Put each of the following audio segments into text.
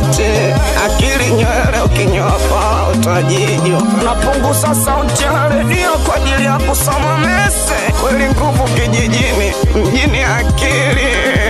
eti akili nywele ukinyoa paa utajijwa. Napunguza sauti ya redio kwa ajili ya kusoma mese. Kweli nguvu kijijini, mjini akili.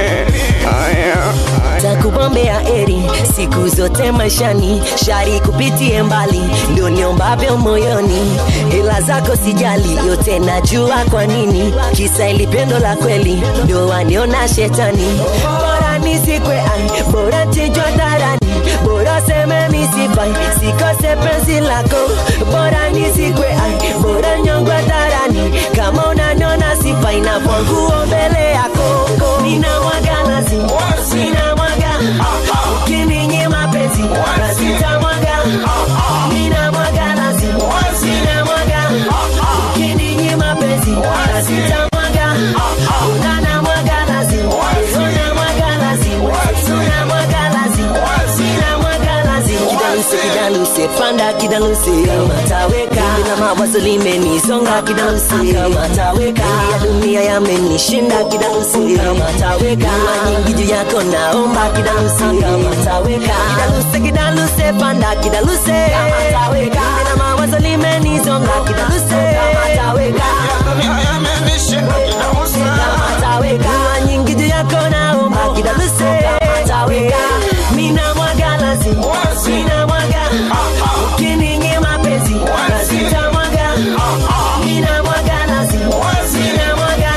Haya, takubombea eri siku zote maishani, shari kupitie mbali, ndio niombavyo moyoni. Hela zako sijali, yote najua kwa nini, kisa ili pendo la kweli, ndio waniona shetani. Bora nisikwe ai, bora tijwa dharani, bora seme misifai, sikose penzi lako. Bora nisikwe ai, bora nyongwe dharani, kama unaniona sifai, na nguo mbele yako, nina mwagalazi Sina mwaga Ukininyima penzi Nasita mwaga Nina mwaga lazi Sina mwaga Ukininyima penzi Nasita mwaga Unana mwaga lazi Una mwaga lazi Suna mwaga lazi Sina mwaga lazi Kidaluse kidaluse Panda kidaluse Kama taweka Mina mawazo limenizonga kidaluse Kama taweka Ya dunia yamenishinda kidaluse Kama taweka Dua nyingi juu yako naomba kidaluse Kama taweka Kidaluse kidaluse Panda kidaluse Kama taweka Mina mawazo limenizonga kidaluse Kama taweka dunia yamenishinda kidausa. kama taweka Dua nyingi juu yako naomba kidaluse Kama taweka Mina mwaga lazi Mina mwaga Ukininyima penzi Nasita mwaga Mina mwaga lazi Mina mwaga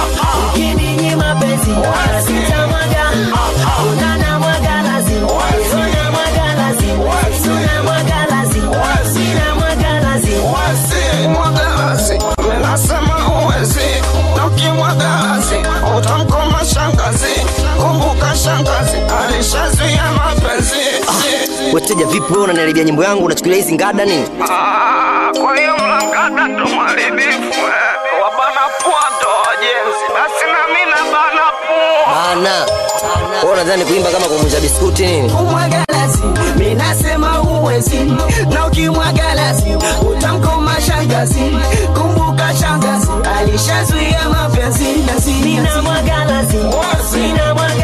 Ukininyima penzi Nasita mwaga Unana mwaga lazi Una mwaga lazi Una mwaga lazi Mina mwaga lazi Wasi mwagazi, nasema huwezi, na ukimwagazi utamkoma shangazi. Kumbuka shangazi alishazuia mapenzi. Wateja vipi wewe unaniharibia nyimbo yangu unachukulia hizi ngada nini? Ah, Kwa hiyo mlangada ndo mwaribifu eh. wabana pua ndo wajenzi, basi na mimi nabana pua. Bana. Wewe unadhani kuimba kama kumuuza biskuti nini? umwagalazi minasema huwezi na ukimwagalazi utamkoma shangazi kumbuka shangazi alishazuia mapenzi na sina Nina mwaga lazi Nina mwaga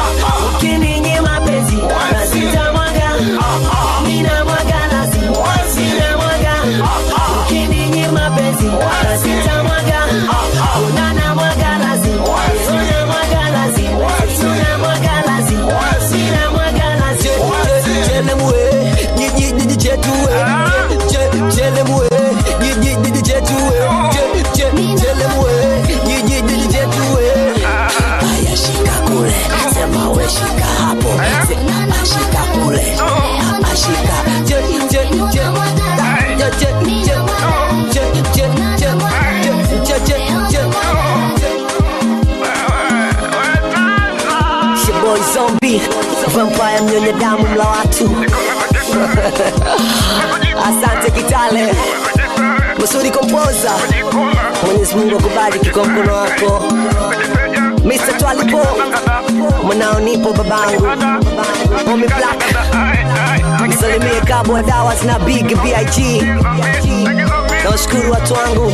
Ukininyima penzi Nasita mwaga Nina mwaga lazi Nina mwaga Ukininyima penzi Nasita mwaga Unana mwaga lazi Una mwaga lazi Una mwaga lazi Nina mwaga lazi Chelemwe Jiji jiji chetue Chelemwe Jiji jiji chetue Chelemwe Jiji jiji chetue Haya shika kule Sema we shika hapo Sema shika kule Ashika Je je je Je je je Je je je Je je je It's your boy Zombie Vampire mnyonya damu mla watu Asante Kitale Masudi Kompoza Mwenyezi Mungu akubariki kwa mkono wako Mr. Twalipo Mwanao nipo babangu Homie Black Msalimie Kabwa Dawas na Big B.I.G Nawashukuru watu wangu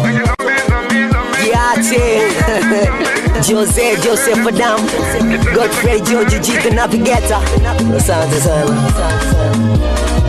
Giate Jose Joseph Adam Godfrey George Jika Navigator Asante sana